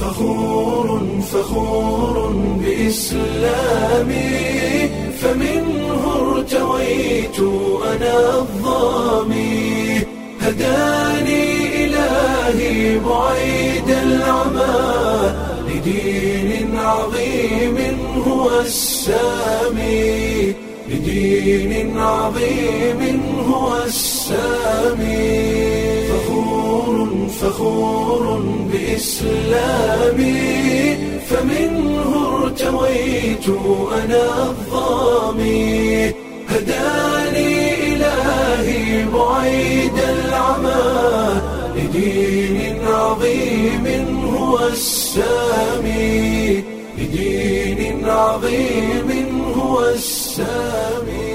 فخور فخور بإسلامي فمنه ارتويت أنا الظامي هداني إلهي بعيد العمى لدين عظيم هو السامي لدين عظيم هو السامي فخور فخور بإسلامي فمنه ارتويت أنا الظامي هداني إلهي بعيد العمى لدين عظيم هو السامي لدين عظيم هو السامي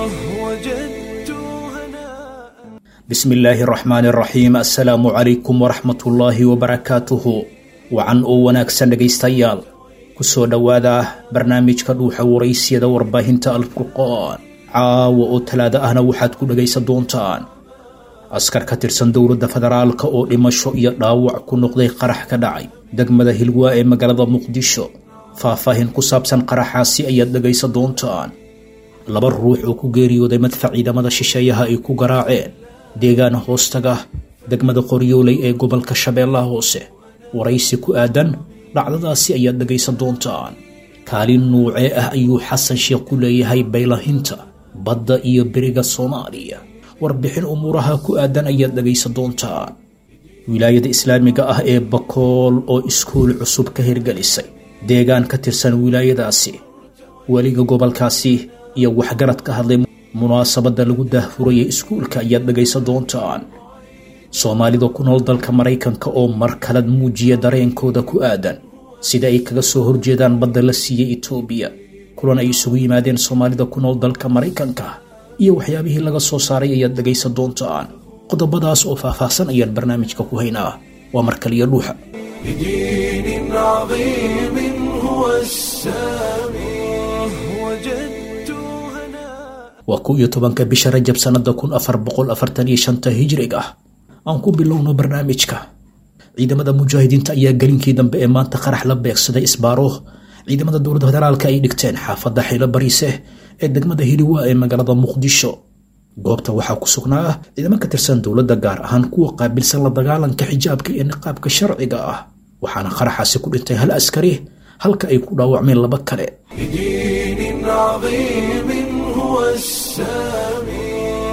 وجدت هناء bismi illaahi araxmaani araxiim assalaamu calaykum waraxmatullaahi wabarakaatuhu wacan oo wanaagsan dhegaystayaal kusoo dhowaada barnaamijka dhuuxa waraysiyada warbaahinta alfurqaan caawa oo talaado ahna waxaad ku dhegaysan doontaan askar ka tirsan dowladda federaalka oo dhimasho iyo dhaawac ku noqday qarax ka dhacay degmada hilwaa ee magaalada muqdisho faahfaahin ku saabsan qaraxaasi ayaad dhegaysan doontaan laba ruux oo ku geeriyooday madfac ciidamada shisheeyaha ay ku garaaceen deegaan hoostaga degmada qoryooley ee gobolka shabeellaha hoose waraysi ku aadan dhacdadaasi ayaad dhegaysan doontaan kaalin nuucee ah ayuu xasan sheekh ku leeyahay baylahinta badda iyo beriga soomaaliya warbixin umuuraha ku aadan ayaad dhegaysan doontaan wilaayada islaamiga ah ee bakool oo iskuul cusub ka hirgelisay deegaan ka tirsan wilaayadaasi weliga gobolkaasi iyo waxgarad ka hadlay munaasabadda lagu daahfurayay iskuulka ayaad dhegaysan doontaan soomaalida ku nool dalka maraykanka oo mar kalad muujiya dareenkooda ku aadan sida ay kaga soo horjeedaan badda la siiyey etoobiya kulan ay isugu yimaadeen soomaalida ku nool dalka maraykanka iyo waxyaabihii laga soo saaray ayaad dhegaysan doontaan qodobadaas oo faahfaahsan ayaan barnaamijka ku haynaa waa mar kaliya dhuuxa لدين عظيم هو السامي وجدت هناء waa kow iyo tobanka bisha rajab sannada kun afar boqol afartan iyo shanta hijrig ah aan ku bilowno barnaamijka ciidamada mujaahidiinta ayaa gelinkii dambe ee maanta qarax la beegsaday isbaaro ciidamada dowladda federaalka ay dhigteen xaafadda xilo bariise ee degmada hiliwaa ee magaalada muqdisho goobta waxaa ku sugnaa ciidamo ka tirsan dowladda gaar ahaan kuwa qaabilsan la dagaalanka xijaabka iyo niqaabka sharciga ah waxaana qaraxaasi ku dhintay hal askari halka ay ku dhaawacmeen laba kale لدين عظيم هو السامي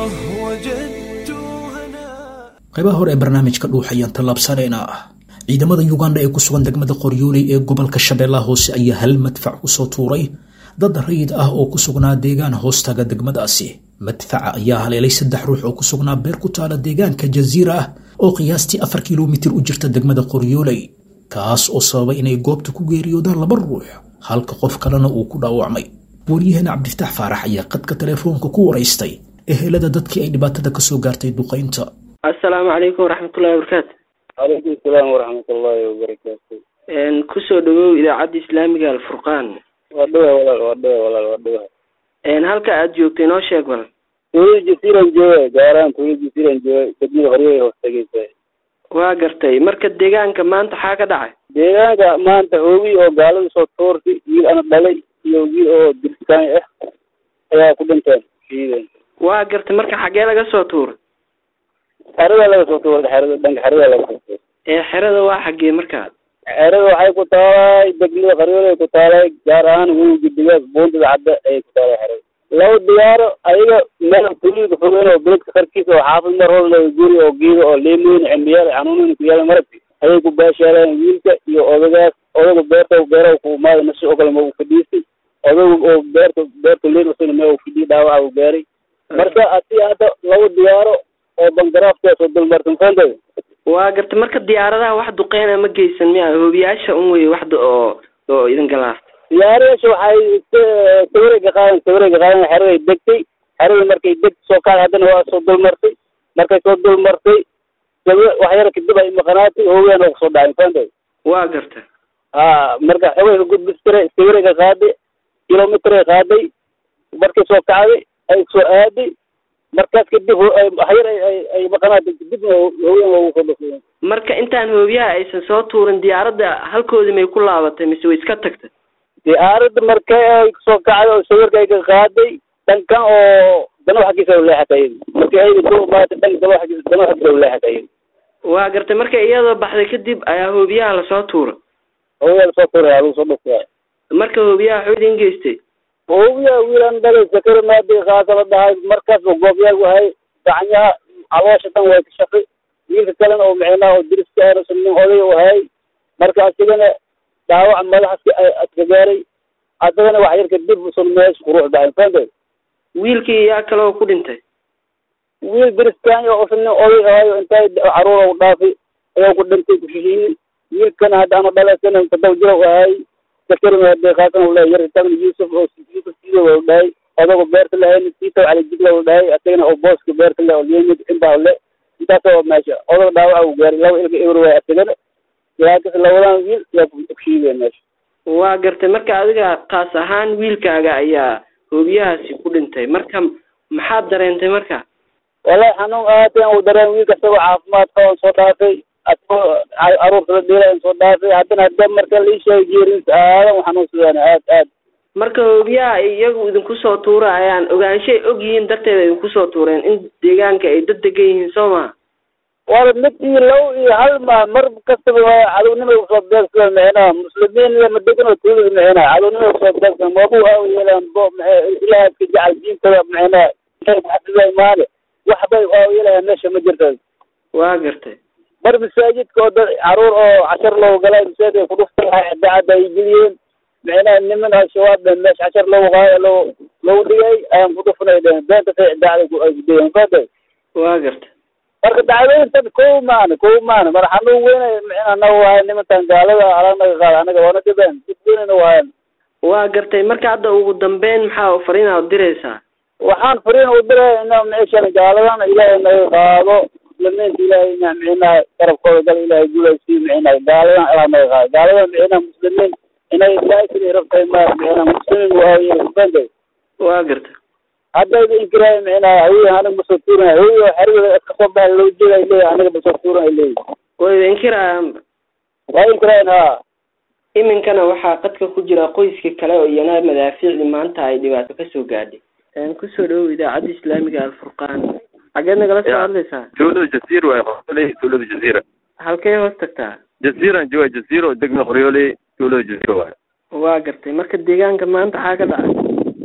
وجدت هناء qaybaha hore ee barnaamijka dhuux ayaan tallaabsanaynaa ciidamada yuganda ee ku sugan degmada qoryooley ee gobolka shabeellaha hoose ayaa hal madfac kusoo tuuray dad rayid ah oo ku sugnaa deegaan hoostaga degmadaasi madfaca ayaa haleelay saddex ruux oo ku sugnaa beer ku taala deegaanka jaziira ah oo qiyaastii afar kilomitir u jirta degmada qoryooley kaas oo sababay inay goobta ku geeriyoodaan laba ruux halka qof kalena uu ku dhaawacmay waryaheena cabdifataax faarax ayaa qadka telefoonka ku waraystay ehelada dadkii ay dhibaatada kasoo gaartay duqaynta assalaamu calaykum waraxmatullahi wabarakaatu calaykum salaam waraxmatullaahi wabarakaatu Een, kusoo dhawow idaacadda islaamiga alfurqaan waa dhawa walaal waa dhawa walaal waa dhawa Een, halka aad joogto inoo sheeg bal tuulada jasiiran jooga gaaraan tuulada jasiiran jooga degmada horyay hoos tegeysa waa gartay marka deegaanka maanta xaa ka dhacay deegaanka maanta hoogi oo gaalada soo toortay wiil ana dhalay iyo wiil oo dirsaani ah ayaa ku dhinteen ciidan waa gartay marka xaggee laga soo tuuray xerada laga soo tuuray xerada dhanka xerada laga soo tuuray ee xerada waa xaggee markaa xerada waxay ku taalay degmada qaryoolay ku taalay gaar ahaan webiga digaag buundada cadda ayay ku taalay xerada laba diyaaro ayaga meel tuulada fogeen oo beledka qarkiisa oo xaafid mar hor laga guri oo geeda oo leemoyin cimbiyaal xanuunin ku yaala maragti ayay ku baashaaleen wiilka iyo odagaas odaga beerta beeraha ku imaada nasi oo kale ma uu fadhiistay odaga oo beerta beerta leen usana ma uu fadhiyay dhaawaca uu gaaray marka hadii hadda laba diyaaro oo bangaraafkaas oo dulmarsan foontada waa gartay marka diyaaradaha wax duqeyna ma geysan miya hoobiyaasha un wey wax du- oo oo idin galaasta diyaarayaasha waxay sawirayga qaadan sawirayga qaadan xeraday degtay xeradii markay deg soo kacday haddana waa soo dulmartay markay soo dulmartay sawi wax yar kadib ay maqanaatay hoogaan oo kusoo dhacay foontada waa gartay ha marka xogayga gudbistire sawirayga qaaday kilomitray qaaday markay soo kacday ay soo aaday markaas kadib hayar ay maqanaata kadibna hooyan loogu soo dhufay marka intaan hoobiyaha aysan soo tuurin diyaaradda halkoodii may ku laabatay mise way iska tagtay diyaaradda markay ay kusoo kacday oo sawirka ay ka qaaday dhankan oo dano xaggiisa u leexatay markii ayda ku imaatay dhanka dano xaggiisa dano xaggiisa u leexatay waa gartay marka iyadoo baxday kadib ayaa hoobiyaha lasoo tuura hoobiyaa lasoo tuuraya lagu soo dhufaya marka hoobiyaha waxuu idin geystay hoobiya wiilan dhalay sakari maadi kaasa la dhahay markaas oo goobyaal wahay gacanyaha caloosha dhan way ka shaqi wiilka kalena oo micnaha oo diriska erasan nin oday wahay marka asigana dhaawac madaxa aska gaaray asagana wax yar kadib usan meesha kuruux dhacay fahantay wiilkii yaa kale oo ku dhintay wiil diriskan oo usan nin oday ahayo intay caruur u dhaafay ayaa ku dhintay kushishiini wiilkana hadda ana dhalaysana tadaw jira ahay sakarimaade kaasan u lehay yar tagna yuusuf oo yuusuf sido u dhahay odago beerta lahayn siitaw cali jigla u dhahay asagana oo booska beerta le oo liyamid inbaa le intaas oo meesha odaga dhaawaca u gaaray laba ilga ewer waay asagana laakiinse labadan wiil yaa kushiideen meesha waa gartay marka adiga kaas ahaan wiilkaaga ayaa hoobiyahaasi ku dhintay marka maxaad dareentay marka wallahi xanuun aadeen uu dareen wiilka isagoo caafimaad qaban soo dhaafay asagoo caruurta la dhiilayan soo dhaafay haddana hadda marka la ii sheegay geeriisa aadan u xanuunsadeen aad aad marka hoobiyaha ay iyagu idinku soo tuurayaan ogaanshay og yihiin darteeda idinku soo tuureen in deegaanka ay dad degan yihiin soo maa wala mid iyo low iyo hal ma mar kastaba waa cadownimay usoo beegsada micnaha muslimiin iyo madegan oo tuulada micnaha cadownimay usoo beegsada mabu aaw yeelaan bo ilaah iska jecel diintada micnaha xafiza imaane waxbay aaw yeelayaa meesha ma jirta waa gartay mar masaajidka oo dad caruur oo cashar loogu galay masaajid ay kudhufta lahay idaacadda ay geliyeen micnaha niman al-shabaab be meesha cashar loogu qaada loo loogu dhigay ayaan kudhufanay dhehen beenta say idaacada ay kudayeen fada waa gartay marka dacwooyintan kow maana kow maana mar xanuun weyna micnaha naga waayan nimantan gaalada alag naga qaada anaga waana dhibeen dib weynayna waayan waa gartay marka hadda ugu dambeyn maxaa fariina u diraysaa waxaan fariin u diray ina meeshan gaaladan ilaahay naga qaado muslimiinta ilaahay ina micnaha garabkooda gal ilaahay guulaysiiyo micnaha gaaladan ilaa naga qaado gaaladan micnaha muslimiin inay ilaahaysa rabtay ma micnaha muslimiin waaye bende waa gartay haddayba inkiraay micnaha hawiya aniga masoo tuuranay hawiya xerigooda iska soo baxa loo jeeda ay leeyahay aniga masoo tuuran ay leeyihin wayba inkirayaanba waa inkiraayan ha iminkana waxaa qadka ku jira qoyskii kale oo iyana madaafiicdii maanta ay dhibaato kasoo gaadhay kusoo dhawow idaacadda islaamiga alfurqaan xageed nagala soo hadlaysaa tuulada jasiir waay qoryooley tuulada jasiira halkee hoos tagtaa jasiiran jooga jasiir oo degma qoryooley tuulada jasiira waay waa gartay marka deegaanka maanta maxaa ka dhacay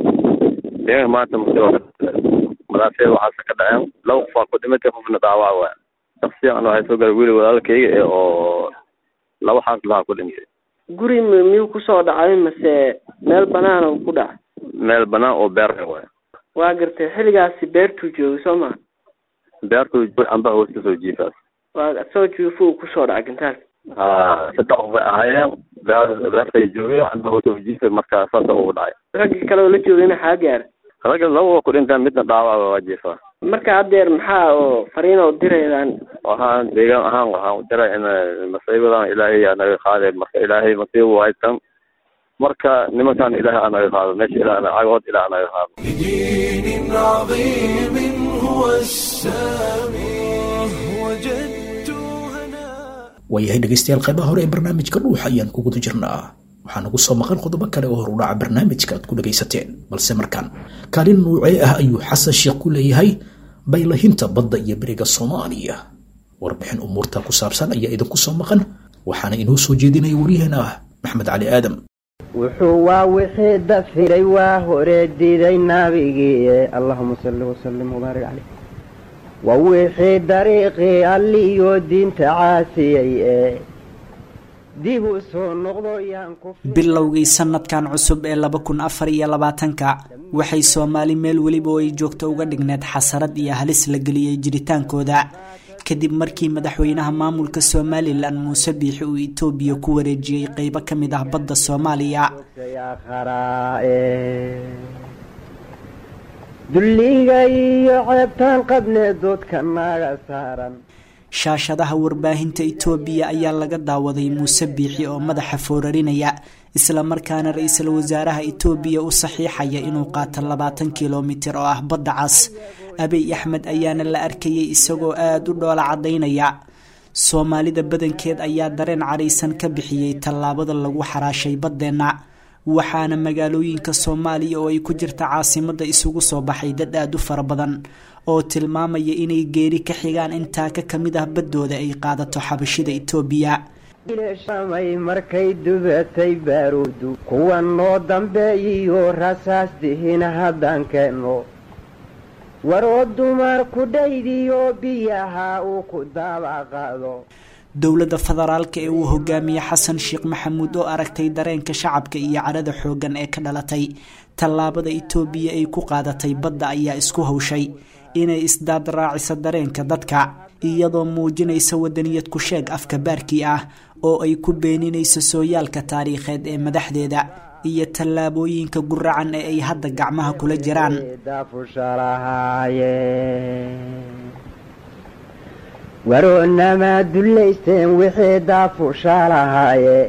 deegaanka maanta musiiba ka madaafiic waxaase ka dhaceen laba qof aa ku dhimatay qofna dhaawac waay shaksiyan waxay soo galay weli walaalkayga ee oo laba xaas lahaa ku dhintay guri m miyuu kusoo dhacay mase meel banaana uu ku dhacay meel banaan oo beer waay waa gartay xilligaasi beertuu joogay soo maa beertuu joog amba hoos kasoo jiifaas waa soo juufo uu kusoo dhacay gintaalka ha saddex qof bay ahaayeen beer beertay joogay amba hoos kasoo jiifay marka saasa ugu dhacay raggii kale oo la joogayna xaa gaara ragga laba waa ku dhintaan midna dhaawac waa jiifaa marka haddeer maxaa oo fariin oo diraydaan waxaan deegaan ahaan waxaan u diray in masiibadan ilaahay aa naga qaadeen marka ilaahay masiiba u haysan marka nimankan ilaahay aa naga qaado meesha ilaah cagood ilaah aa naga qaado بدين عظيم هو السامي وجدت هناء waayahay dhegaystayaal qaybaha hore ee barnaamijka dhuuxa ayaan ku guda jirnaa waxaa nagu soo maqan qodobo kale oo horudhaca barnaamijka aad ku dhagaysateen balse markaan kaalin nuucee ah ayuu xasan sheekh ku leeyahay baylahinta badda iyo beriga soomaaliya warbixin umuurta ku saabsan ayaa idinku soo maqan waxaana inoo soo jeedinaya waryaheena ah maxmed cali aadam wuxuu waa wixii dafiray waa hore diiday nabigii allahuma salli wasalim wabaarik caleyh waa wixii dariiqii alliyo diinta caasiyey ee dib u soo noqdo yaan ku bilowgii sanadkan cusub ee laba kun afar iyo labaatanka waxay soomaali meel weliba oo ay joogto uga dhigneed xasarad iyo halis la geliyey jiritaankooda kadib markii madaxweynaha maamulka somalilan muuse biixi uu itoobiya ku wareejiyey qeybo ka mid ah badda soomaaliya dulliga iyo ceebtaan qabnee doodka naga saaran shaashadaha warbaahinta itoobiya ayaa laga daawaday muuse biixi oo madaxa foorarinaya islamarkaana ra-iisul wasaaraha itoobiya u saxiixaya inuu qaato labaatan kilomitir oo ah badda cas abiy axmed ayaana la arkayay isagoo aada u dhoola caddaynaya soomaalida badankeed ayaa dareen caraysan ka bixiyey tallaabada lagu xaraashay baddeenna waxaana magaalooyinka soomaaliya oo ay ku jirta caasimadda isugu soo baxay dad aada u fara badan oo tilmaamaya inay geeri ka xigaan intaa ka kamid ah baddooda ay qaadato xabashida itoobiya shamay markay dubatay baaruudu kuwa noo dambeeyiyo rasaas dihin haddaan keenno waroo dumar ku dhaydiyo biyaha uu ku daabaqaado dowladda federaalka ee uu hogaamiye xasan sheekh maxamuud oo aragtay dareenka shacabka iyo cadhada xooggan ee ka dhalatay tallaabada itoobiya ay ku qaadatay badda ayaa isku hawshay inay isdaad raaciso dareenka dadka iyadoo muujinaysa wadaniyad ku sheeg afka baarkii ah oo ay ku beeninayso sooyaalka taariikheed ee madaxdeeda iyo tallaabooyinka guracan ee ay hadda gacmaha kula jiraan waroonamaa dullaysteen wixii daafushalahaaye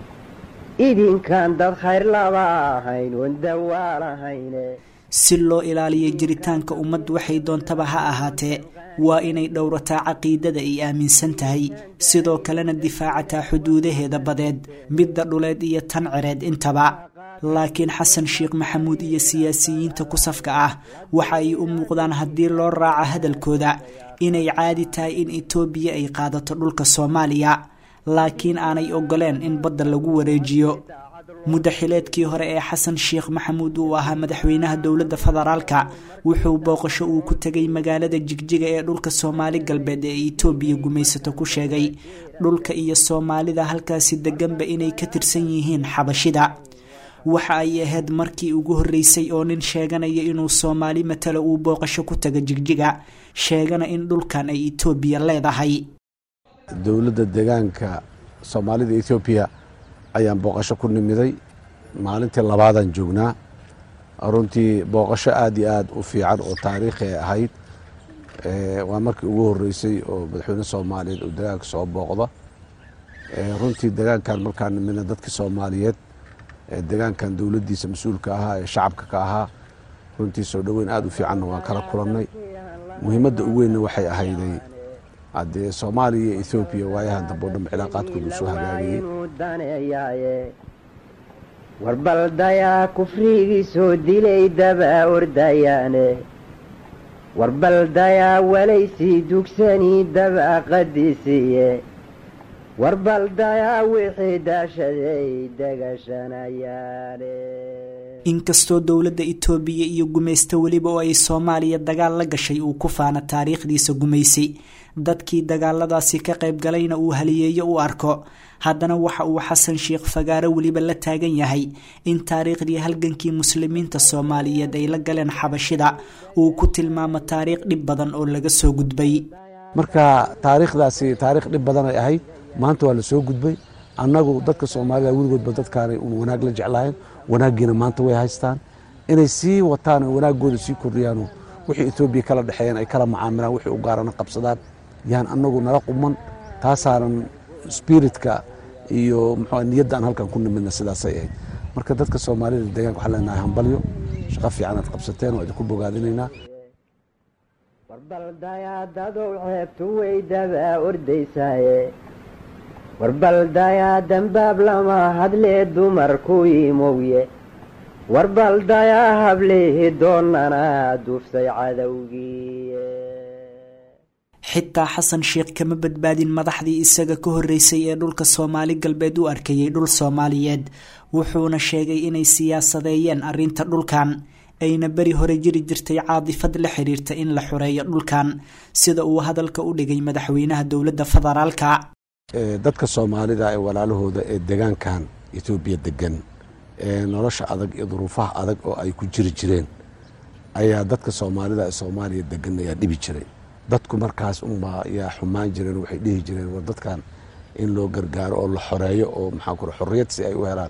idinkan dad khayr laba ahayn oon dawaalahayne si loo ilaaliyo jiritaanka ummad waxay doontaba ha ahaatee waa inay dhowrataa caqiidada ay aaminsan tahay sidoo kalena difaacataa xuduudaheeda badeed midda dhuleed iyo tan cireed intaba laakiin xasan sheekh maxamuud iyo siyaasiyiinta ku safka ah waxa ay u muuqdaan haddii loo raaco hadalkooda inay caadi tahay in itoobiya ay qaadato dhulka soomaaliya laakiin aanay ogoleen in badda lagu wareejiyo muddaxileedkii hore ee xasan sheekh maxamuud uu ahaa madaxweynaha dowladda federaalka wuxuu booqasho uu ku tegay magaalada jigjiga ee dhulka soomaali galbeed ee itoobiya gumaysato ku sheegay dhulka iyo soomaalida halkaasi deganba inay ka tirsan yihiin xabashida waxa ay ahayd markii ugu horreysay oo nin sheeganaya inuu soomaali matalo uu booqasho ku taga jigjiga sheegana in dhulkan ay itoobiya leedahay dowladda deegaanka soomaalida etoobiya ayaan booqasho ku nimiday maalintii labaadaan joognaa runtii booqasho aada iyo aada u fiican oo taariikhi ay ahayd waa markii ugu horreysay oo madaxweyne soomaaliyeed uu deegaanka soo booqda runtii deegaankan markaan nimidna dadkii soomaaliyeed deegaankan dowladdiisa mas-uulka ahaa ee shacabka ka ahaa runtii soo dhoweyn aada u fiicanna waan kala kulannay muhiimadda ugu weynna waxay ahayday haddee soomaaliya iyo ethoobiya waayahan dambe o dhanba cilaaqaadkooda soo hagaagayey warbaldayaa kufrigii soo dilay daba ordayaane warbaldayaa walaysii dugsanii daba qadisiiye warbaldayaa wixii daashaday degashanayaane inkastoo dowladda itoobiya iyo gumaysto weliba oo ay soomaaliya dagaal la gashay uu ku faana taariikhdiisa gumaysi dadkii dagaaladaasi ka qayb galayna uu haliyeeyo u arko haddana waxa uu xasan sheekh fagaaro weliba la taagan yahay in taariikhdii halgankii muslimiinta soomaaliyeed ay la galeen xabashida uu ku tilmaamo taariikh dhib badan oo laga soo gudbay marka taariikhdaasi taariikh dhib badan ay ahayd maanta waa la soo gudbay annagu dadka soomaalida weligoodba dadkaanay un wanaag la jeclahayn wanaaggiina maanta way haystaan inay sii wataan oo wanaaggooda sii kordhiyaano wixii etoobiya kala dhexeeyeen ay kala macaamilaan wixii u gaarana qabsadaan yaan annagu nala quman taasaanan spiritka iyo muxuu niyadda aan halkan ku nimidna sidaasay ahayd marka dadka soomaalida deegaanka waxaan leenahay hambalyo shaqo fiican aad qabsateen oo idinku bogaadinaynaa warbaldayaa dadow ceebtu way daba ordaysaaye warbaldayaa dambaab lama hadlee dumarku imowye warbaldayaa hableehi doonana duuftay cadowgii xitaa xasan sheekh kama badbaadin madaxdii isaga ka horreysay ee dhulka soomaali galbeed u arkayay dhul soomaaliyeed wuxuuna sheegay inay siyaasadeeyeen arrinta dhulkan ayna beri hore jiri jirtay caadifad la xiriirta in la xoreeyo dhulkan sida uu hadalka u dhigay madaxweynaha dowladda federaalka dadka soomaalida ee walaalahooda ee degaankan etoobiya degan ee nolosha adag iyo duruufaha adag oo ay ku jiri jireen ayaa dadka soomaalida ee soomaaliya degan ayaa dhibi jiray dadku markaas unbaa yaa xumaan jireen waxay dhihi jireen war dadkan in loo gargaaro oo la xoreeyo oo maxaa kure xorriyad si ay u helaan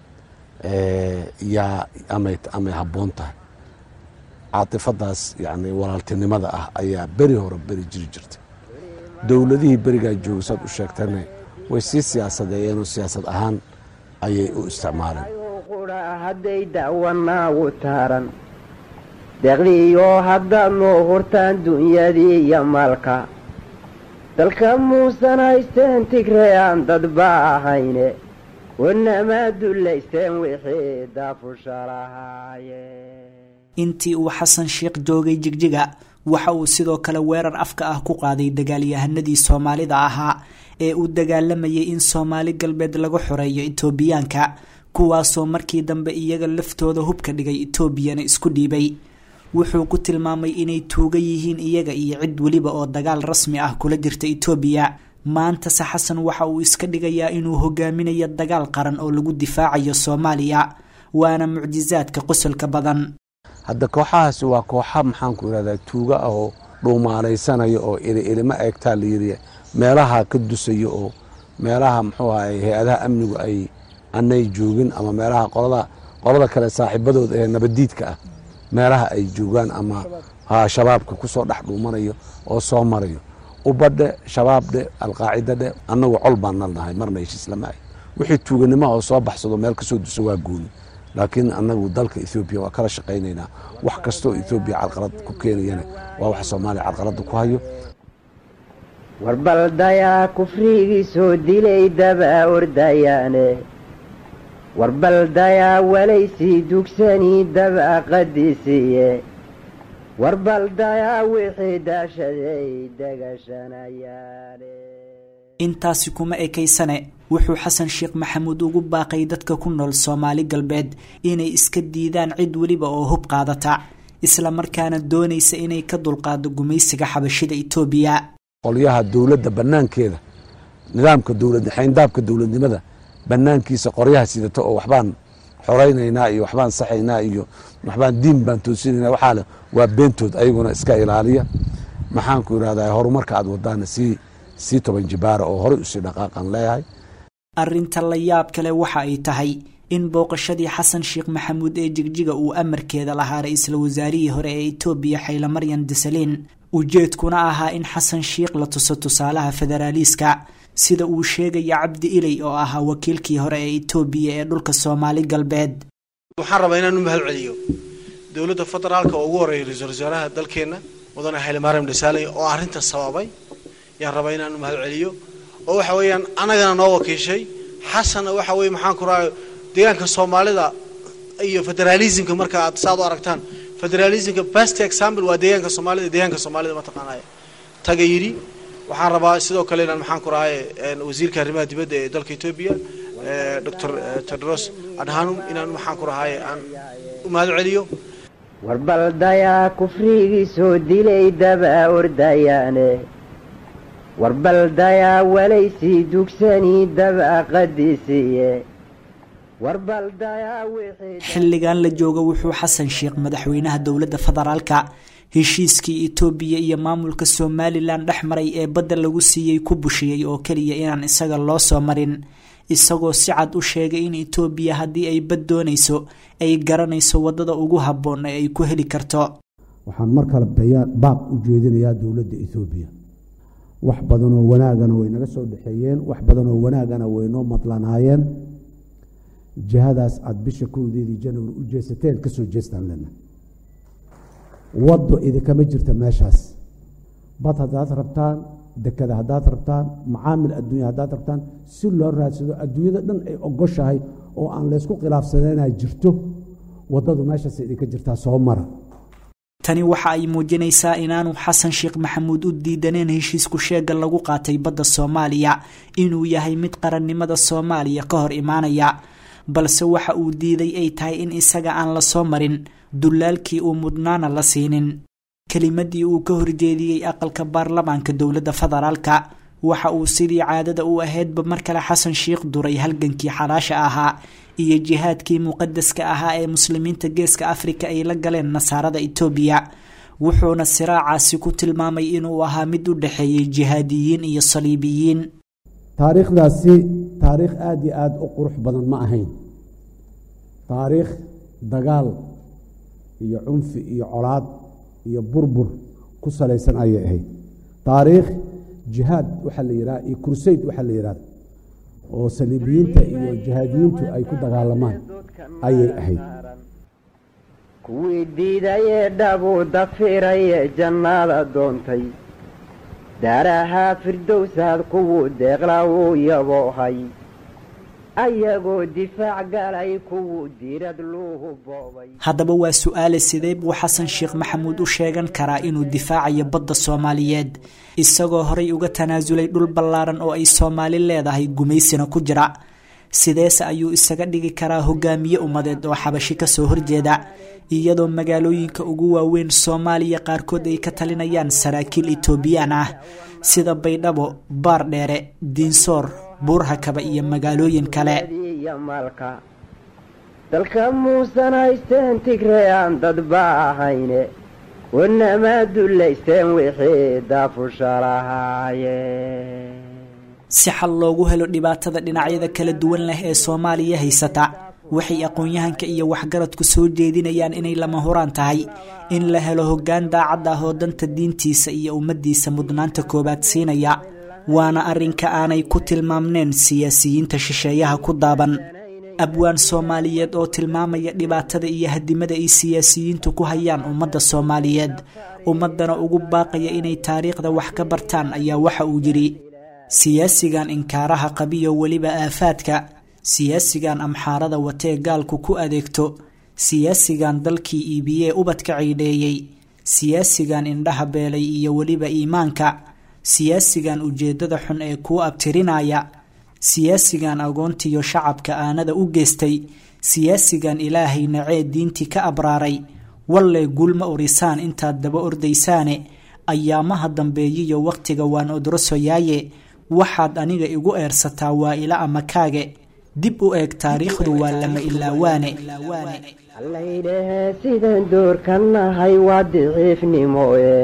yaa amay amay habboon tahay caatifadaas yacni walaaltinimada ah ayaa beri hore beri jiri jirtay dowladihii berigaa jooga saad u sheegtana way sii siyaasadeeyeenoo siyaasad ahaan ayay u isticmaaleen qudha hadday da'wanaagu taaran deeqdiiyo haddaad noo hurtaan dunyadii iyo maalka dalka muusan haysteen tigree aan dadba ahayne wanamaa dullaysteen wixii daafusha lahaayeen intii uu xasan sheekh joogay jigjiga waxa uu sidoo kale weerar afka ah ku qaaday dagaalyahanadii soomaalida ahaa ee uu dagaalamayay in soomaali galbeed laga xoreeyo itoobiyaanka kuwaasoo markii dambe iyaga laftooda hubka dhigay itoobiyana isku dhiibay wuxuu ku tilmaamay inay tuuga yihiin iyaga iyo cid weliba oo dagaal rasmi ah kula jirta itoobiya maantase xasan waxa uu iska dhigayaa inuu hogaaminayo dagaal qaran oo lagu difaacayo soomaaliya waana mucjisaadka qosolka badan hadda kooxahaasi waa kooxa maxaanku irahdaa tuuga ah oo dhuumaalaysanaya oo ilima eegtaa layiri meelaha ka dusaya oo meelaha muxuu ahay hay-adaha amnigu ay anay joogin ama meelaha qolada qolada kale saaxiibadooda ee nabadiidka ah meelaha ay joogaan ama shabaabka kusoo dhex dhuumanayo oo soo marayo ubadhe shabaabdhe alqaacidadhe annagu col baan nalnahay marna heshiis lama ay wixii tuuganimaha oo soo baxsado meel kasoo dusa waa gooni laakiin annagu dalka ethoobiya waa kala shaqaynaynaa wax kastoo ethoobiya carqalad ku keenayana waa wax soomaaliya carqaladda ku hayo warbaldayaa kufrigii soo dilay daba ordayaane warbaldayaa walaysii dugsanii daba qadisiye warbaldayaa wixii daashaday degashanayaane intaasi kuma ekaysane wuxuu xasan sheekh maxamuud ugu baaqay dadka ku nool soomaali galbeed inay iska diidaan cid weliba oo hub qaadata isla markaana doonaysa inay ka dulqaado gumaysiga xabashida itoobiya qolyaha dowladda bannaankeeda nidaamka dowlad xayndaabka dowladnimada bannaankiisa qoryaha sidata oo waxbaan xoraynaynaa iyo waxbaan saxaynaa iyo waxbaan diin baan toosinaynaa waxaale waa beentood ayaguna iska ilaaliya maxaanku irahdaa horumarka aad wadaana sii sii toban jibaara oo horey usii dhaqaaqan leeyahay arrinta la yaab kale waxa ay tahay in booqashadii xasan sheekh maxamuud ee jigjiga uu amarkeeda lahaa ra-iisul wasaarihii hore ee itoobiya xayla maryan desaliin ujeedkuna ahaa in xasan sheekh la tuso tusaalaha federaaliiska sida uu sheegaya cabdi iley oo ahaa wakiilkii hore ee itoobiya ee dhulka soomaali galbeed waxaan rabaa inaan u mahad celiyo dowladda federaalka oo ugu horreeya ra-iisul wasaaraha dalkeenna mudane xayla maryam desaaley oo arrinta sababay yaan rabaa inaan u mahad celiyo oo waxa weeyaan anagana noo wakiishay xasanna waxa weye maxaan ku rahay deegaanka soomaalida iyo federalismka marka aad saad u aragtaan federalismka best example waa deegaanka soomaalida deegaanka soomaalida mataqaanaya taga yidhi waxaan rabaa sidoo kale inaan maxaan ku rahay wasiirka arrimaha dibadda ee dalka etoobiya doctor tedros adhanum inaan maxaan ku rahay aan u mahad celiyo warbaldayaa kufrigii soo dilay daba ordayaane warbaldayaa walaysii dugsanii daba qadisiye warbaldayaa wixii xilligan la jooga wuxuu xasan sheekh madaxweynaha dowladda federaalka heshiiskii itoobiya iyo maamulka somalilan dhex maray ee badda lagu siiyey ku bushiyey oo keliya inaan isaga loo soo marin isagoo si cad u sheegay in itoobiya haddii ay bad doonayso ay garanayso waddada ugu habboon ee ay ku heli karto waxaan mar kale baaq u jeedinayaa dowladda etoobiya wax badanoo wanaagana way naga soo dhexeeyeen wax badanoo wanaagana way noo madlanaayeen jihadaas aada bisha kowdeedii january u jeesateen ka soo jeestaan lena waddo idinkama jirta meeshaas bad haddaad rabtaan dekada haddaad rabtaan macaamil adduunya haddaad rabtaan si loo raadsado adduunyada dhan ay ogoshahay oo aan laysku khilaafsaneenaa jirto waddadu meeshaas idinka jirtaa soo mara tani waxa ay muujinaysaa inaanu xasan sheekh maxamuud u diidaneen heshiisku sheega lagu qaatay badda soomaaliya inuu yahay mid qarannimada soomaaliya ka hor imaanaya balse waxa uu diiday ay tahay in isaga aan la soo marin dulaalkii uu mudnaana la siinin kelimadii uu ka horjeediyey aqalka baarlamaanka dowladda federaalka waxa uu sidii caadada u ahaydba mar kale xasan sheekh duray halgankii xalaasha ahaa iyo jihaadkii muqadaska ahaa ee muslimiinta geeska afrika ay la galeen nasaarada itoobiya wuxuuna siraacaasi ku tilmaamay inuu ahaa mid u dhexeeyey jihaadiyiin iyo saliibiyiin taariikhdaasi taariikh aada iyo aada u qurux badan ma ahayn taariikh dagaal iyo cunfi iyo colaad iyo burbur ku salaysan ayay ahayd taariikh jihaad waxaa la yidhaha iyo kursayd waxaa la yidhahda oo saliibiyiinta iyo jihaadiyiintu ay ku dagaalamaan ayay ahayd kuwii diidayee dhabuu dafiraye jannada doontay daarahaa firdowsaad kuwuu deeqla uu yaboohay ayagoo difaac galay kuwuu diirad luuhu boobay haddaba waa su-aale sidee buu xasan sheekh maxamuud u sheegan karaa inuu difaacayo badda soomaaliyeed isagoo horay uga tanaasulay dhul ballaaran oo ay soomaali leedahay gumaysina ku jira sideese ayuu isaga dhigi karaa hogaamiye ummadeed oo xabashi kasoo horjeeda iyadoo magaalooyinka ugu waaweyn soomaaliya qaarkood ay ka talinayaan saraakiil etoobiyaan ah sida baydhabo baardheere diinsoor buurhakaba iyo magaalooyin kale maalka dalka muusan haysteen tigree aan dadba ahayne wanamaa dullaysteen wixii daafushalahaaye si xal loogu helo dhibaatada dhinacyada kala duwan leh ee soomaaliya haysata waxay aqoon-yahanka iyo waxgaradku soo jeedinayaan inay lama huraan tahay in la helo hoggaan daacad ah oo danta diintiisa iyo ummaddiisa mudnaanta koowaad siinaya waana arrinka aanay ku tilmaamneen siyaasiyiinta shisheeyaha ku daaban abwaan soomaaliyeed oo tilmaamaya dhibaatada iyo hadimada ay siyaasiyiintu ku hayaan ummadda soomaaliyeed ummaddana ugu baaqaya inay taariikhda wax ka bartaan ayaa waxa uu yidhi siyaasigan inkaaraha qabiyo weliba aafaadka siyaasigan amxaarada watee gaalku ku adeegto siyaasigan dalkii iibiyee ubadka ciidheeyey siyaasigan indhaha beelay iyo weliba iimaanka siyaasigan ujeeddada xun ee kuu abtirinaya siyaasigan agoontiyo shacabka aanada u geystay siyaasigan ilaahay nacee diintii ka abraaray walle guulma orisaan intaad daba ordaysaane ayaamaha dambeeyiyo wakhtiga waan odrosoyaaye waxaad aniga igu eersataa waa ila amakaage dib u eeg taariikhdu waa lama ilaawaane allaydhahee sidaan doorka nahay waa diciifnimoe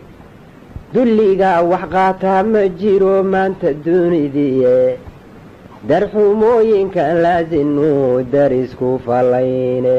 dulligaa wax qaataa ma jiro maanta dunidiie darxumooyinkan laasinuu darisku fallayne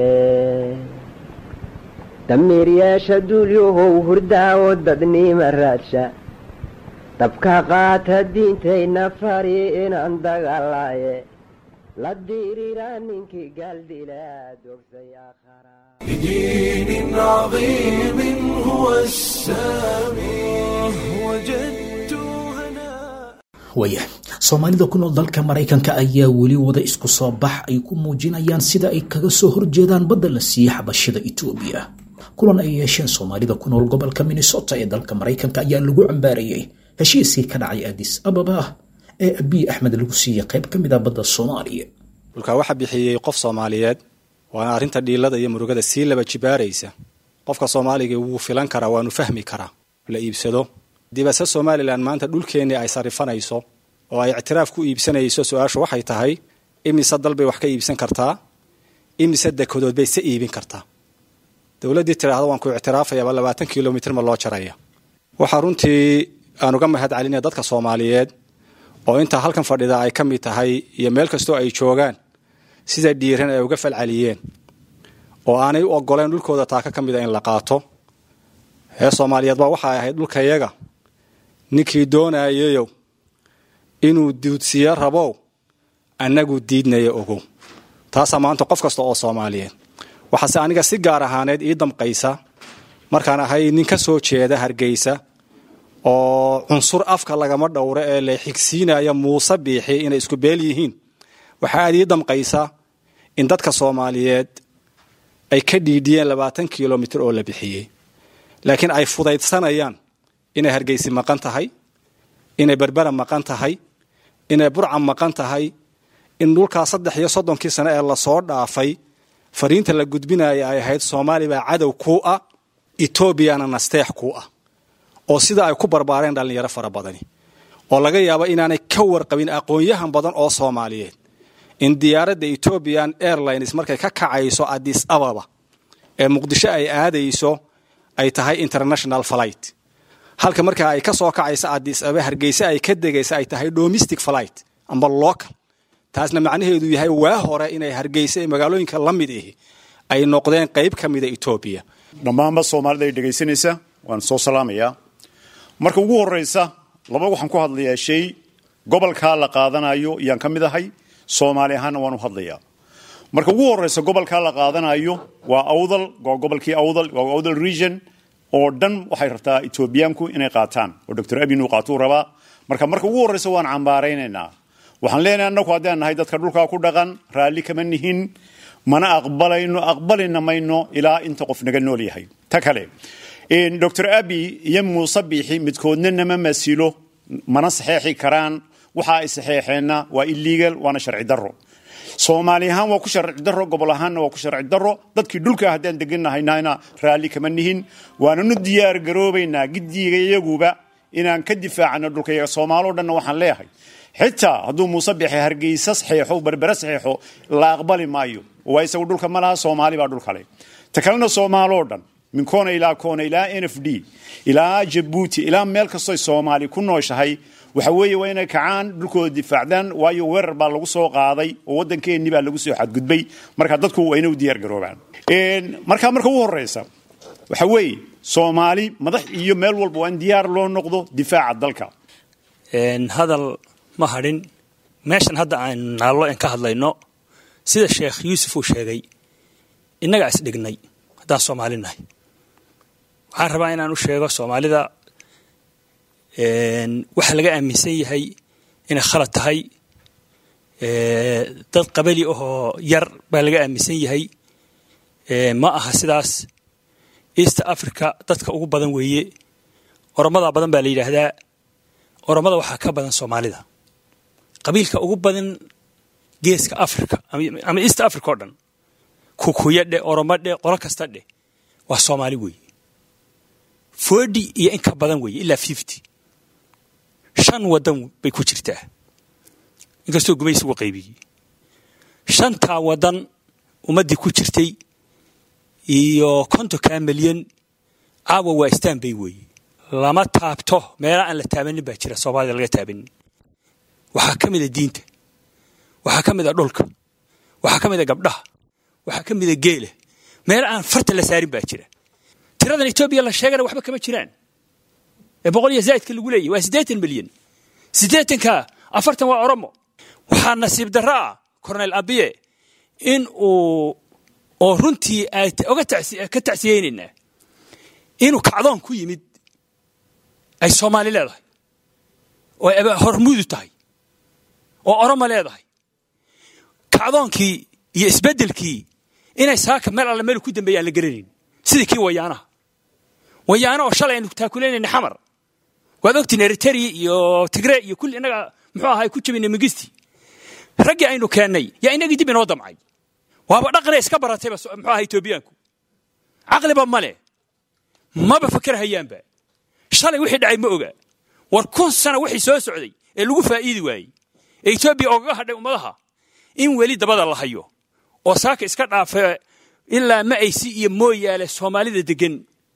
damiiryeesha duulyahow hurdaawo dadnima raadsha dabka qaata diintayna fari inaan dagaalaaye la diriraa ninkii gaaldilaa dogsay aakhara بدين عظيم هو السامي وجدت هناء waaya soomaalida ku nool dalka maraykanka ayaa weli wada isku soo bax ay ku muujinayaan sida ay kaga soo horjeedaan badda la siiyey xabashida etoobiya kulan ay yeesheen soomaalida ku nool gobolka minnesota ee dalka maraykanka ayaa lagu cambaarayey heshiiskii ka dhacay adis ababa ee abiy axmed lagu siiyey qayb ka mid a badda soomaaliya dhulkaa waxaa bixiyey qof soomaaliyeed waana arrinta dhiilada iyo murugada sii laba jibaaraysa qofka soomaaliga wuu filan karaa waanu fahmi karaa la iibsado dibase somalilan maanta dhulkeennii ay sarifanayso oo ay ictiraaf ku iibsanayso su-aashu waxay tahay imise dal bay wax ka iibsan kartaa imise dekedood bay se iibin kartaa dowladdii tidhaahda waan ku ictiraafayaaba labaatan kilomitr ma loo jaraya waxaa runtii aan uga mahad celinaya dadka soomaaliyeed oo intaa halkan fadhida ay ka mid tahay iyo meel kastoo ay joogaan sida dhiiran ay uga falceliyeen oo aanay u ogoleen dhulkooda taaka ka mida in la qaato hee soomaaliyeed baa waxay ahayd dhulkayaga ninkii doonayayow inuu duudsiyo rabow annagu diidnaya ogow taasaa maanta qof kasta oo soomaaliyeed waxaase aniga si gaar ahaaneed ii damqaysa markaan ahay nin ka soo jeeda hargeysa oo cunsur afka lagama dhowro ee la xigsiinaya muuse biixi inay isku beel yihiin waxaa aad ii damqaysa in dadka soomaaliyeed ay ka dhiidhiyeen labaatan kilomitr oo la bixiyey laakiin ay fudaydsanayaan inay hargeysi maqan tahay inay berbera maqan tahay inay burca maqan tahay in dhulkaa saddex iyo soddonkii sane ee lasoo dhaafay fariinta la gudbinaya ay ahayd soomaali baa cadow kuu ah etoobiyana nasteex kuu ah oo sida ay ku barbaareen dhallinyaro fara badani oo laga yaabo inaanay ka warqabin aqoon-yahan badan oo soomaaliyeed in diyaaradda ethoobian airlines markay ka kacayso adis ababa ee muqdisho ay aadayso ay tahay international flight halka markaa ay ka soo kacayso adis ababa hargeysa ay ka degaysa ay tahay domestic flight amba local taasna macnaheedu yahay waa hore inay hargeysa ee magaalooyinka la mid ahi ay noqdeen qayb ka mida etoobiya dhammaanba soomaalida ay dhegaysanaysa waan soo salaamayaa marka ugu horreysa laba waxaan ku hadlayaa shay gobolkaa la qaadanayo yaan ka mid ahay soomaali ahaanna waan u hadlayaa marka ugu horeysa gobolkaa la qaadanayo waa awdal waa gobolkii awdal waa awdal region oo dhan waxay rabtaa etoobiyaanku inay qaataan oo doctor abin uu qaatuu rabaa marka marka ugu horeysa waan cambaaraynaynaa waxaan leenahay annagu haddaan nahay dadka dhulkaa ku dhaqan raalli kama nihin mana aqbalayno aqbalina mayno ilaa inta qof naga nool yahay ta kale doctor abi iyo muuse biixi midkoodna nama masilo mana saxeexi karaan waxa ay saxeexeenna waa illegal waana sharci darro soomaali ahaan waa ku sharci darro gobol ahaanna waa ku sharci darro dadkii dhulka haddaan degannahaynana raalli kama nihin waananu diyaar garoobaynaa giddiga iyaguba inaan ka difaacano dhulkayaga soomaaloo dhanna waxaan leeyahay xitaa hadduu muuse biixi hargeysa saxeexo berbere saxeexo la aqbali maayo waa isagu dhulka ma laha soomaali baa dhulkale ta kalena soomaaloo dhan min koona ilaa koona ilaa n f d ilaa jabuuti ilaa meel kastoy soomaali ku nooshahay waxa weeye waa inay kacaan dhulkooda difaacdaan waayo weerar baa lagu soo qaaday oo waddankeennii baa lagu soo xadgudbay marka dadku waa inay u diyaar garoobaan markaa marka ugu horeysa waxa weeye soomaali madax iyo meel walba waa in diyaar loo noqdo difaaca dalka hadal ma hadhin meeshan hadda aan naallo en ka hadlayno sida sheekh yuusuf uu sheegay innagaa isdhignay haddaan soomaali nahay waxaan rabaa inaan u sheego soomaalida waxa laga aaminsan yahay inay khalad tahay dad qabali ahoo yar baa laga aaminsan yahay ma aha sidaas east africa dadka ugu badan weeye oromada badan baa la yidhaahdaa oromada waxaa ka badan soomaalida qabiilka ugu badan geeska africa ama east africa oo dhan kukuya dheh oromo dheh qolo kasta dheh waa soomaali weeye forty iyo in ka badan weeye ilaa fifty shan waddan bay ku jirtaa inkastoo gumaysi ugu qaybiyey shantaa waddan ummaddii ku jirtay iyo kontonkaa milyan caawa waa istanbay weeye lama taabto meela aan la taabanin baa jira soomaalida laga taabanin waxaa ka mida diinta waxaa ka mida dhulka waxaa ka mida gabdhaha waxaa ka mida geela meela aan farta la saarin baa jira tiradan etoobiya la sheegana waxba kama jiraan ee boqol iyo zaa'idka lagu leeyahy waa siddeetan milyan siddeetanka afartan waa oromo waxaa nasiib darro ah cornel abiye in uu oo runtii oga ka tacsiyeynaynaa inuu kacdoon ku yimid ay soomaali leedahay oo ay hormuudu tahay oo oromo leedahay kacdoonkii iyo isbeddelkii inay saaka meel alle meel ku dambeeya aan la garanayn sidii kii wayaanaha wayaano oo shalay aynu taakuleynayna xamar waad ogtiin eritrea iyo tigre iyo kulli innaga muxuu ahay ku jabinay migisti raggii aynu keennay yaa inagii dib inoo damcay waaba dhaqanay iska baratayba muxuu ahaa etoobiyaanku caqliba male maba fakar hayaanba shalay wixii dhacay ma oga war kun sana wixii soo socday ee lagu faa'iidi waayey ee etoobiya ogaga hadhay ummadaha in weli dabada la hayo oo saaka iska dhaafa ilaa ma aysi iyo mooyaale soomaalida degan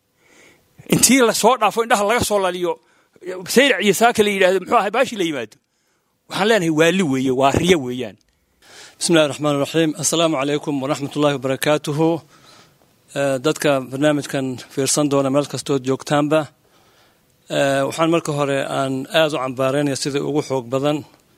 intii lasoo dhaafo indhaha laga soo laliyo sayrac iyo saaka la yidhahdo muxuu ahay baashi la yimaado waxaan leenahay waali weeye waa riyo weeyaan bismi illahi raxmaan raxiim assalaamu calaykum waraxmat ullahi wabarakaatuhu dadka barnaamijkan fiirsan doona meel kastood joogtaanba waxaan marka hore aan aada u cambaaraynaya sidai ugu xoog badan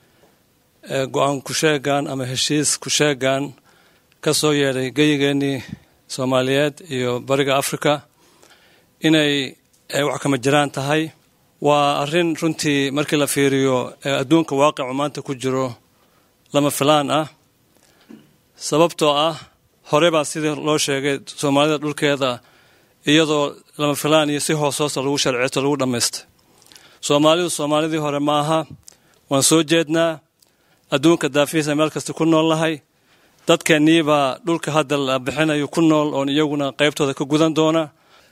go-aan kusheegan ama heshiis kusheegan ka soo yeedhay geyigeennii soomaaliyeed iyo bariga africa inay wax kama jiraan tahay waa arrin runtii markii la fiiriyo adduunka waaqicu maanta ku jiro lama filaan ah sababtoo ah hore baa sidii loo sheegay soomaalida dhulkeeda iyadoo lama filaan iyo si hoos hoosta lagu sharceeto lagu dhammaystay soomaalidu soomaalidii hore ma aha waan soo jeednaa adduunka daafihiisa meel kasta ku nool nahay dadkeenniibaa dhulka hadda la bixinayo ku nool oon iyaguna qaybtooda ka gudan doona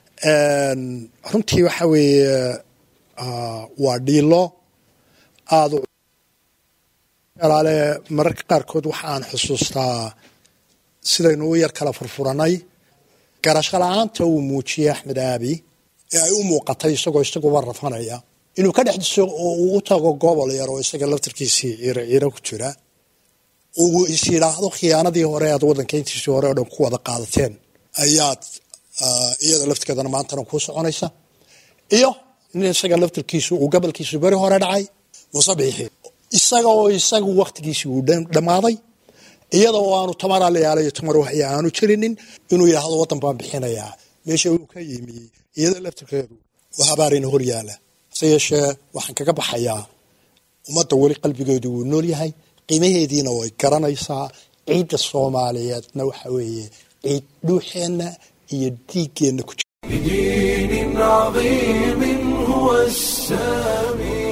runtii waxa weeye waa dhiilo aada alaale mararka qaarkood waxa aan xusuustaa sidaynu u yar kala furfuranay garasho la-aanta uu muujiyey axmed aabi ee ay u muuqatay isagoo isaguba rafanaya inuu ka dhex diso oo uu u tago gobol yar oo isaga laftarkiisii ciiro ciiro ku jira uu is yidhaahdo khiyaanadii hore aad waddanka intiisii hore oo dhan ku wada qaadateen ayaad iyada laftigeedana maantana kuu soconaysa iyo in isaga laftarkiisu uu gobolkiisu beri hore dhacay muuse biixi isaga oo isagu waktigiisi uu dhammaaday iyada oo aanu tamar alayaalayo tamar waxya aanu jirinin inuu yidhaahdo waddan baan bixinayaa meesha uu ka yimi iyada laftarkeedu waa habaarina hor yaala hase yeeshee waxaan kaga baxayaa ummadda weli qalbigeedu wuu nool yahay qiimaheediina way garanaysaa ciidda soomaaliyeedna waxa weeye ciid dhuuxeenna iyo dhiiggeenna ku jira بدين عظيم هو السامي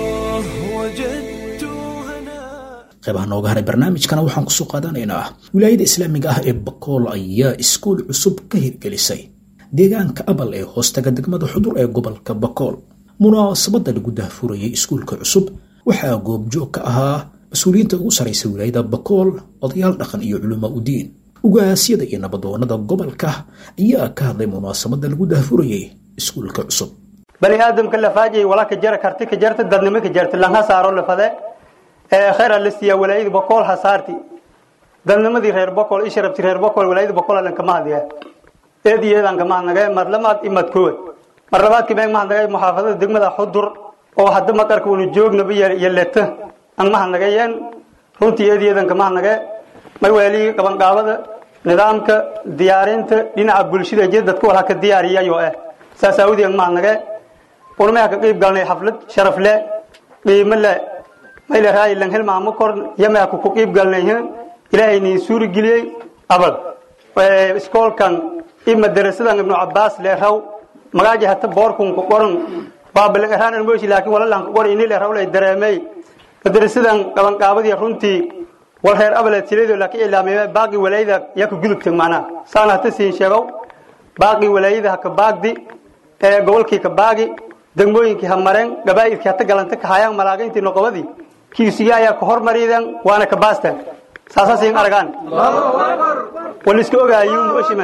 وجدت qeybaha nooga haray barnaamijkana waxaan kusoo qaadanaynaa wilaayada islaamiga ah ee bakool ayaa iskuul cusub ka hirgelisay deegaanka abal ee hoostaga degmada xudur ee gobolka bakool munaasabadda lagu daahfurayay iskuulka cusub waxaa goobjoog ka ahaa mas-uuliyiinta ugu saraysa wilaayada bakool odayaal dhaqan iyo culamaa udiin ugaasyada iyo nabadoonada gobolka ayaa ka hadlay munaasabadda lagu daahfurayay iskuulka cusub bani aadamka lafaajay wala ka jara karti ka jarta dadnimo ka jarta lanha saaro lafade ee khayr alistiya walaayada boqol hasaarti dadnimadii reer boqol isharabti reer boqol walaayada boqol lan kama hadiya eediyeedan kama naga marlamaad imad kood mar labaad kii baan mahadnagay muxaafadada degmada xudur oo hadda maqarka uu joogna biya yelata aan mahadnagayeen runtii eediyeedan kama naga may wali qaban qaabada nidaamka diyaarinta dhinaca bulshada jeed dadku wala ka diyaariyayo ah saasaawdi aan mahadnagay ونما كقيب قالنا حفلة شرف لا قيمة لا ما إلى رأي لن هل ما مكر يما كقيب قالنا هنا إلهي نسور جلي أبد وإسكول كان إما درس لنا ابن عباس له هو مراجع حتى بوركم كقرن باب الإهان الموش لكن ولا لان كقرن إني له هو لا درامي فدرس لنا كمان كابد يرونتي والخير أبل تريد لكن إلا ما باقي ولا إذا يكو جلك معنا سنة تسين شباب باقي ولا إذا كباقي gobolkii ka baagi degmooyinkii ha mareen gabaa'idkii hata galanta ka hayaan malaagayntii noqobadii kiisiga ayaa ka hormariyeen waana ka baasteen saasaasiin aragaan waliska ogaayu mushima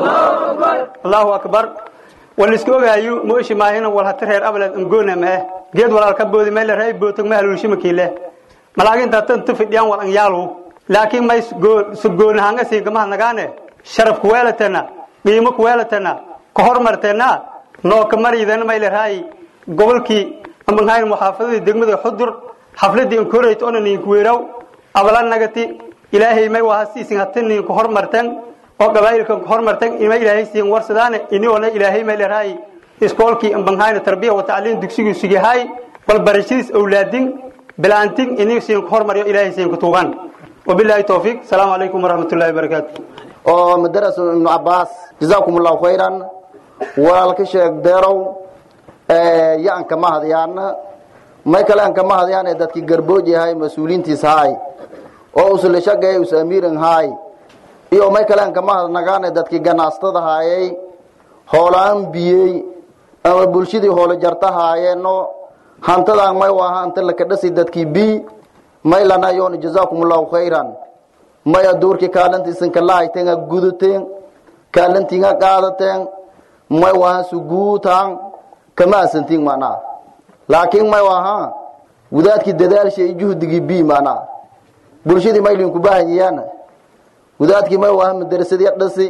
allahu akbar waliska ogaayu mushima ina wal hata reer abalad angoona ma geed walaal ka boodi meel reey bootog ma haluushima kiile malaaginta tan tufidiyaan wal an yaalu laakiin may sugoona hanga siin kama nagaane sharaf ku weelatana qiimo ku weelatana ka hormarteena noo ka maridan ma ilaahay gobolkii ama hayn muxaafadada degmada xudur xafladii in koreeyto oo nin ku weeraw abalan nagati ilaahay may waa siisin hatin ku hormartan oo qabaayilka ku hormartan ima ilaahay siin warsadaan ini oo ilaahay ma ilaahay iskoolkii am banhayna tarbiya wa tacliin dugsigu sigahay wal barashadiis awlaadin bilaantin ini siin ku hormariyo ilaahay siin ku tuugan wabillahi tawfiq salaamu alaykum warahmatullahi wabarakatuh oo madrasa ibn abbas jazakumullahu khairan walaalka sheeg deerow yaan kama hadyaana may kale aan kama hadyaan ee dadkii garbooj yahay mas-uuliintiis haay oo usle shagay us amiiran haay iyo may kale aan kama hadnagaan ee dadkii ganaastada haayay hoolaan biyey ama bulshadii hoolo jarta haayeeno hantadaan may waaha anta laka dhasi dadkii bi may lana yoona jazaakumullahu khayran may aduurkii kaalantiisanka lahayteen guduteen kaalantiinga qaadateen may waha suguutaan kama asantiin macnaha laakiin may waha wadaadkii dadaalsha iyo juhdigii bi macnaha bulshadii maylinku baahanyayaan wadaadkii may waha madrasadii dhasi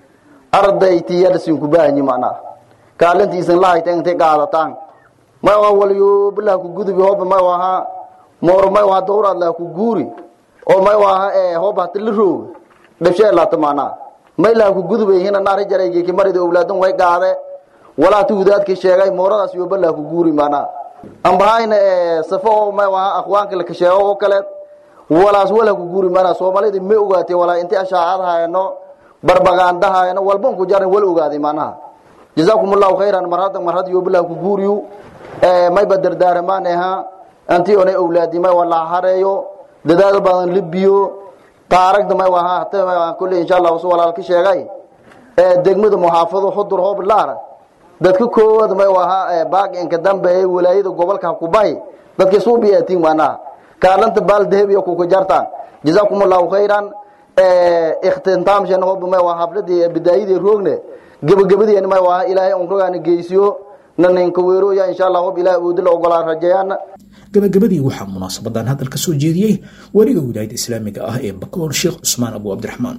ardayti yadhasinku baahanyi macnaha kaalintiisan lahayta intay qaadataan may waha walyoobalaha ku gudubi hooba may waha moor may waha dawraad laha ku guuri oo may waha ee hooba hata la rooga dhabshee laata macnaha may laha ku gudubay hina naari jaraygeeki marida owlaadan way qaade walaati wadaadkii sheegay mooradaas yooba laha ku guuri macnaha ambahayna ee safo oo may waha akhwaanka la kasheego oo kaleed walaas wala ku guuri macnaha soomaalida ma ogaatay walaa intii ashaacad hayno barbagaanda hayno walban ku jaran wal ogaaday macnaha jazaakum allahu khayran mar hadda mar hadda yooba laha ku guuriyu ee may badardaaramaan aha antii onay owlaadi may wala hareeyo dadaal badan libiyo taaragda may waha hata may waha kulli insha Allah soo walaalka sheegay ee degmada muhaafado xudur hoob laara dadka koowad may waha ee baaq inka dambe ee wilaayada gobolka ku bay dadka soo biyaatiin maana kaalanta bal dahab iyo ku ku jartaan jazakumullahu khairan ee ikhtintaam shan hoob may waha habladii bidaayadii roogne gabagabadii may waha ilaahay on rogaana geesiyo naninka weero ya insha Allah hoob ilaahay uu dil ogolaan rajayaan gabagabadii waxaa munaasabadan hadal ka soo jeediyey wariga wilaayada islaamiga ah ee bakool sheekh cusmaan abu cabdiraxmaan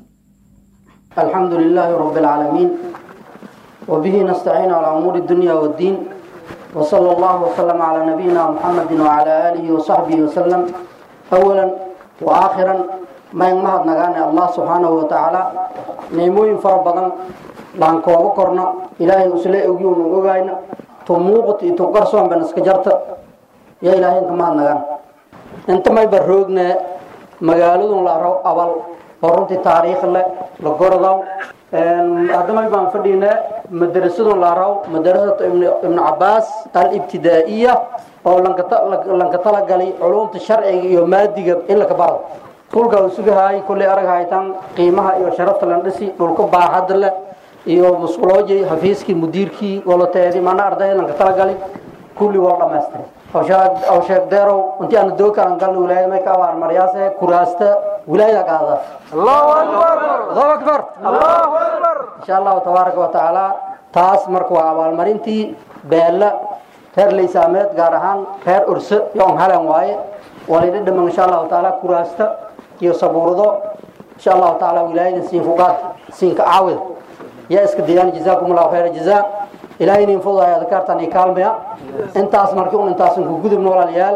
الحمد لله رب العالمين وبه نستعين على أمور الدنيا والدين وصلى الله وسلم على نبينا محمد وعلى آله وصحبه وسلم أولا وآخرا ما ينمهد نغاني الله سبحانه وتعالى نيموين فربضا لان كوابا كورنا إلهي أسلي أغيون أغاين تموقت إتوقرسون بنسكجرت يا إلهي انك مهد نغان انت ما يبروغنا magaaladun la aro abal oo runtii taariikh leh la gordow haddama baan fadhiinaa madarasadun la araw madarasatu ibnu cabaas alibtidaa'iya oo lanka talagalay culumta sharciga iyo maadiga in laka baro dhulka uu sugahaay kulley arag haytaan qiimaha iyo sharafta lan dhisi dhulka baaxadda leh iyo musquloojay xafiiskii mudiirkii walateedii mana arday lanka talagalay kulli waa dhammaystiray aw sheeg deerow intii aanu doog kalan galna wilaayada may ka abaar maryaase kuraasta wilaayada qaada allahu akbar allahu akbar allahu akbar insha allahu tabaaraka wa tacaala taas marka waa abaalmarintii beella reer laysaameed gaar ahaan reer urse iyo on halan waaye walidha dhaman insha allahu tacaala kuraasta iyo sabuurado insha allahu tacaala wilaayada siin fuqaad siinka caawid yaa iska dayaan jazaakum allahu khayra jazaa ilaahay inin fududahay adkaartan iyo kaalmaya intaas markii un intaasan ku gudubno walaalayaal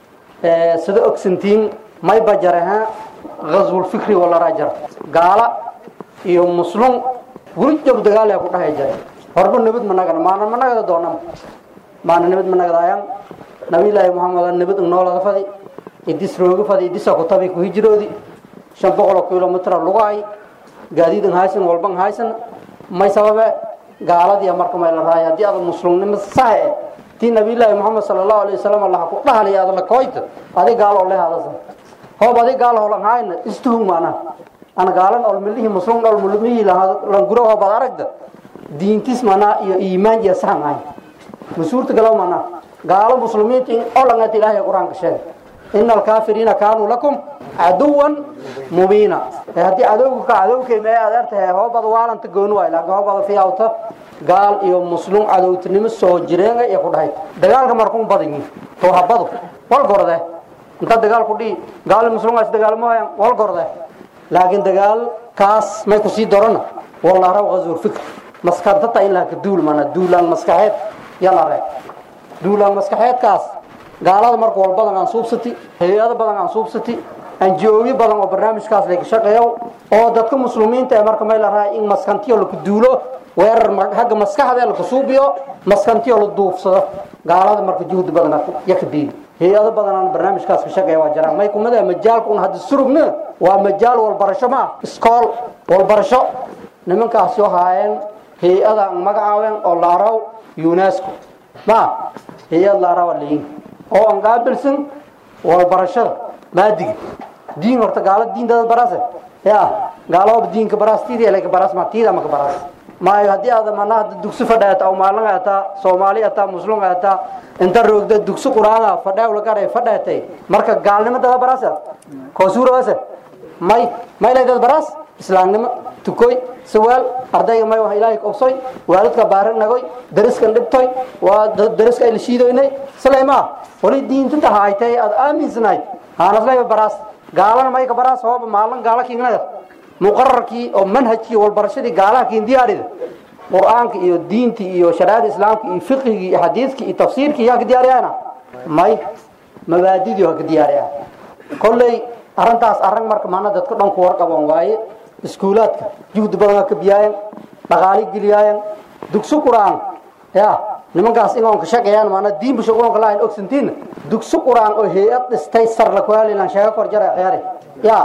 sida ogsantiin may bajaraha ghazwulfikri wala rajar gaala iyo muslum wuri jab dagaal ku dhahay jare horba nabad managana maana managada doonam maana nabad managadaayaan nabiyullaahi muxamed nabad noolada fadi idis rooga fadi idisa ku tabi ku hijroodi shan boqol oo kilomitr lugaay gaadiidan haysan walban haysan may sababe gaaladii marka may la raaya haddii aad muslimnimo sax eh tii nabiyullaahi moxamed sala allahu alayhi wasalam allaha ku dhahaliya aad la koyta adi gaalo oo lehadasa hoob adi gaalo holan hayna istuhung maana ana gaalan ol milihii muslim ol mulmihii lan guro hoob ad aragda diintis mana iyo iimaan iyo sahan hay masuurta galaw mana gaalo muslimiinta in olangata ilaahay qur-aanka sheeg ina alkaafiriina kaanuu lakum caduwan mubiina haddii cadowga ka cadowkay mee adeertahay hoobada waalanta gooni waay laakiin hoobada fiyawta gaal iyo muslim cadowtinimo soo jireenga iyo ku dhahay dagaalka markuu badan yihin towhabadu wal gorde inta dagaal ku dhihi gaal muslim is dagaalmaayaan wal gorde laakiin dagaal kaas may ku sii dorana wala raw ghazur fikr maskantata in la ka duul mana duulaan maskaxeed yala reeb duulaan maskaxeedkaas gaalada marka walbadan aan suubsati hay-ado badan aan suubsati anjoobi badan oo barnaamijkaas laga shaqeeyo oo dadka muslimiinta ee marka may la rahay in maskantiyo laku duulo weerar hagga maskaxda laku suubiyo maskantiyo la duufsado gaalada marka juhdi badan yaka diidi hay-ado badan aan barnaamijkaas ka shaqeeya waa jiraan may kumada majaalka un hadda surugna waa majaal walbarasho ma iskool walbarasho nimankaas yoo haayeen hay-ada aan magacaabeen oo la araw unesco ma hay-ad la araw leeyin oo aan qaabilsan walbarashada maadiga diin horta gaalo diintada barase ya gaalo diinka barastiidi laka baras ma tiida maka baras maayo haddii aad mana hadda dugsi fadhaata aw maalin ataa soomaali ataa muslim ataa inta roogda dugsi quraana fadhaa lagaray fadhaatay marka gaalnimo dada barase koosuura base may may leedad baras islaamnimo tukoy sawaal ardayga may wax ilaahay qabsoy waalidka baarin nagoy dariskan dhibtoy waa dariska ay la shiidoynay saleymaa wali diinta tahaaytay aad aaminsanayd haanaslayba baraas gaalana mayka baraas hooba maalin gaala kiingnada muqararkii oo manhajkii walbarashadii gaalaha kiin diyaarida qur-aanka iyo diintii iyo shariicada islaamka iyo fiqhigii iyo xadiiskii iyo tafsiirkii yaa ka diyaariyana may mabaadidii waa ka diyaariyaa kolley arrintaas arrin marka maana dadka dhan ku warqaban waaye iskuulaadka juhdi badan ka biyaayan dhaqaali geliyaayan dugsi qur-aan ya nimankaas ingoon ka shaqeeyaan maana diin busha qoonka lahayn ogsantiin dugsi qur-aan oo hay-ad dhistay sar la kuhaalilan sheego kor jara ciyaari ya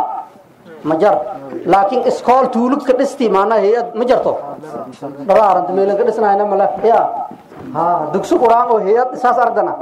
ma jar laakiin iskool tuulug ka dhisti maana hay-ad ma jarto dhaba aranta meelan ka dhisnayna male ya ha dugsi qur-aan oo hay-ad dhisaas ardana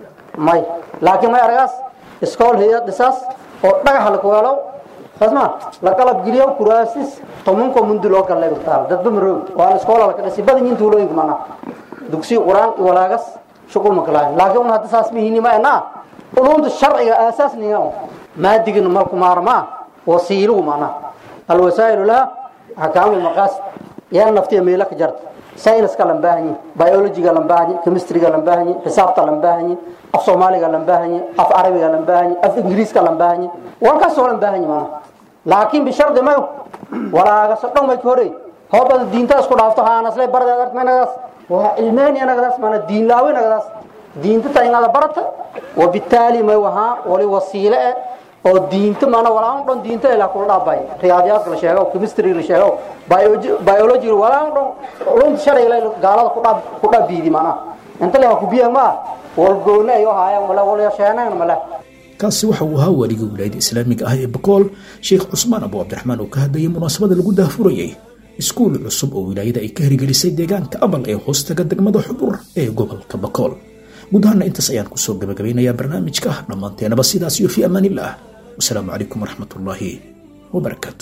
may laakiin may aragaas iskool hay-ad dhisaas oo dhagaxa la kuweelow fasma la qalab geliyo kuraasis tomanko mundi loo galay taal dadba maroog waa iskoola la ka dhisi badan yiin tuulooyinka maana dugsi quraan walaagas shuqul ma kalaay laakiin un hadda saas mihiini ma ena ulumta sharciga aasaas niga maadigina malku maarmaa wasiiluhu maana alwasaa'ilu laha axkaamu maqaasid yaa naftiya meelo ka jarta sayniska lan baahanyi biologiga lan baahanyi chemistryga lan baahanyi xisaabta lan baahanyi af soomaaliga lan baahanyi af carabiga lan baahanyi af ingiriiska lan baahanyi walkaasoo lan baahanyi maana laakiin bishardi mayo walaagasoo dhan may ka horey hoobada diinta isku dhaafto haanasle bardeed artmaynadaas waa cilmaani anagadaas maana diin laawe nagadaas diinta ta ingada barata wabitaali may wahaa wali wasiile eh oo diinta maana walaan dhan diinta ilaa kula dhaabay riyaadiyaadka la sheego chemistry la sheego biology walaan dhan culumta sharciga la gaalada ku dhaab ku dhaabiidi maana inta leha ku biya ma walgoona ayo haayaan wala wala sheenaan mala kaasi waxa uu ahaa waligii wilaayada islaamiga ah ee bakool sheekh cusmaan abu cabdiraxmaan oo ka hadlayay munaasabada lagu daahfurayay iskuul cusub oo wilaayada ay ka hirgelisay deegaanka abal ee hoostaga degmada xubur ee gobolka bakool guud ahaana intaas ayaan kusoo gabagabeynayaa barnaamijka dhammaanteenaba sidaas iyo fi amaanillah wasalaamu calaykum waraxmat ullaahi wabarakaatu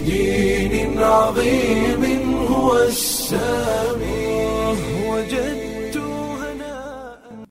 بدين عظيم هو السامي وجد